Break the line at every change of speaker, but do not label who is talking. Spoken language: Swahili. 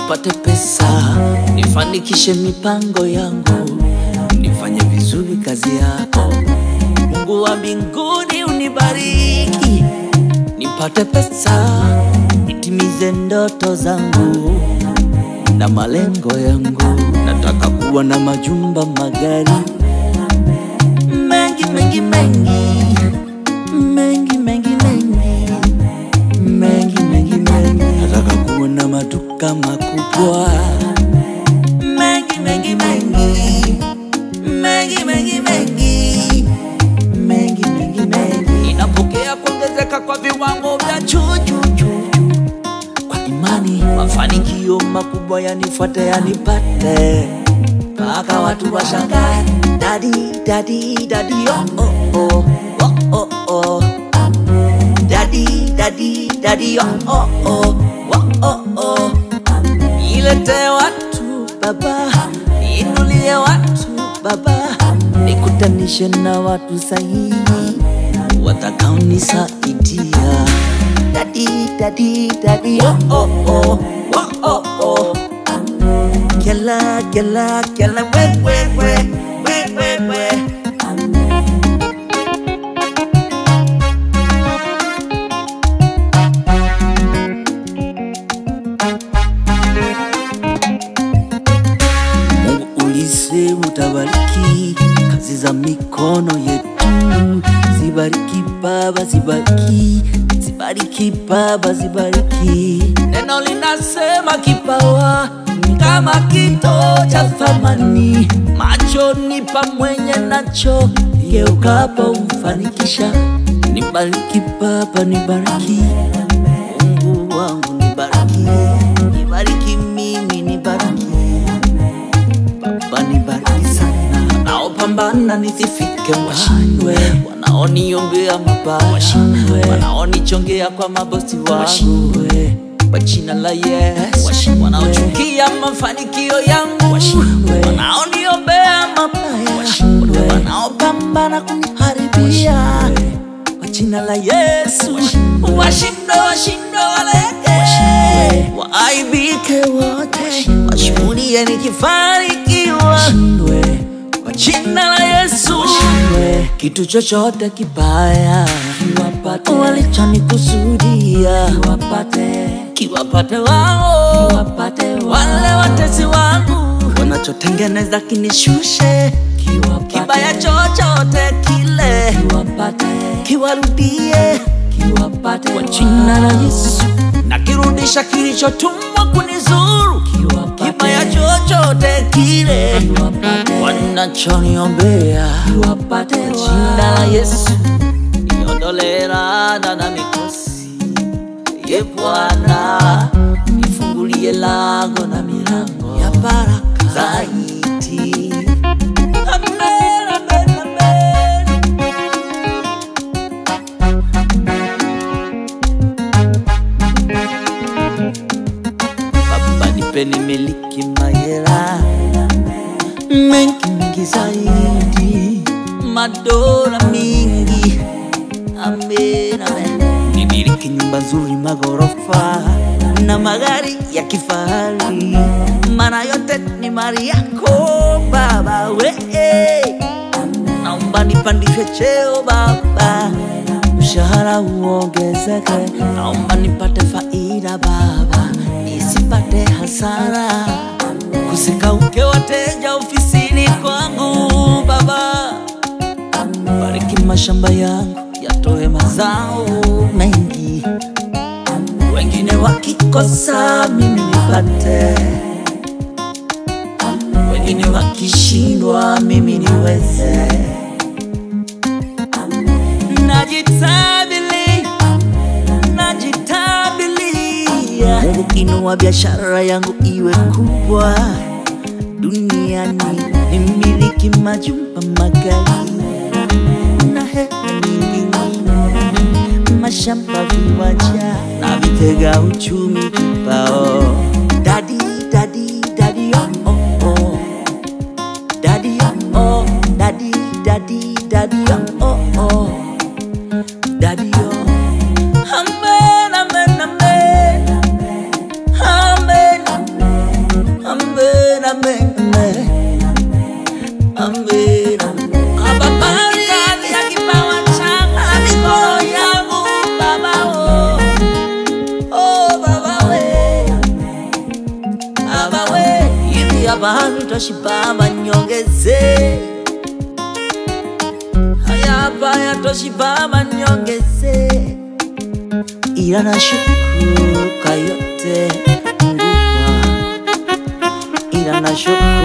nipate pesa, nifanikishe mipango yangu, nifanye vizuri kazi yako. Mungu wa mbinguni unibariki, nipate pesa, nitimize ndoto zangu na malengo yangu. Nataka kuwa na majumba, magari mengi mengi mengi mengi mengi mengi mengi mengi mengi. Nataka kuwa na maduka makubwa mengi mengi mengi mengi mengi mengi mengi mengi mengi. Ninapokea kuongezeka kwa viwango vya juu juu juu juu kwa imani, mafanikio makubwa yanifuate yanipate, mpaka watu washangae, dadi dadi dadi oh oh oh oh oh oh dadi dadi dadi oh oh oh oh oh oh Nilete watu baba, niinulie watu baba, nikutanishe na watu sahihi watakaonisaidia. Dadi dadi dadi oh oh oh oh oh oh Kela kela kela we we we we we we Mungu ulisema utabariki kazi za mikono yetu, zibariki Baba, zibariki, zibariki Baba, zibariki. Neno linasema kipawa ni kama kito cha thamani machoni pa mwenye nacho, geukapo umfanikisha. Nibariki Baba, nibariki Mungu wangu, nibariki, nibariki mimi, nibariki Baba nibariki sana, wanaopambana nisifike washindwe, wanaoniombea mabaya washindwe, wanaonichongea kwa mabosi wangu washindwe, kwa jina la Yesu, wanaochukia mafanikio yangu washindwe, wanaoniombea mabaya washindwe, wanaopambana kuniharibia kwa jina la Yesu, washindwe, washindwe, waleke, waaibike wote, washuhudie nikifanikiwa, kwa jina la Yesu, kitu chochote kibaya kiwapate, walichonikusudia kiwapate, kiwapate wao, kiwapate wale watesi wangu wanachotengeneza kinishushe, kiwapate, kibaya chochote kile kiwapate, kiwarudie, kiwapate kwa jina la Yesu, na kirudisha kilichotumwa kunizuru, kiwapate, kibaya chochote kile wanachoniombea, kiwapate kwa jina la Yesu, niondolee laana na mikosi Ye Bwana, nifungulie lango na milango ya baraka zaidi. Amen, amen, amen. Baba, nipe nimiliki mahela mengi mengi zaidi, madola mingi Amen, amen. Nimiliki nyumba nzuri, magorofa na magari ya kifahari, maana yote ni mali yako Baba. We naomba nipandishwe cheo Baba, mshahara uongezeke. Naomba nipate faida Baba, nisipate hasara, kusikauke wateja ofisini kwangu Baba. Bariki mashamba yangu yatoe mazao mengi, wengine wakikosa mimi nipate, wengine wakishindwa mimi niweze. Najitabili, najitabilia. Mungu inua biashara yangu iwe kubwa duniani, nimiliki majumba magari na hela nyingi nyingi, mashamba, viwanja na vitega uchumi kibao. Dadi, dadi, dadi, oh, oh, oh. Dadi, oh, oh. Dadi, dadi, dadi, oh, oh, oh. Dadi, oh. Amen, amen, amen. Amen. hapa toshiba nyongeze haya hapa yatoshiba nyongeze ila nashukuru kwa yote Mungu wangu ila nashukuru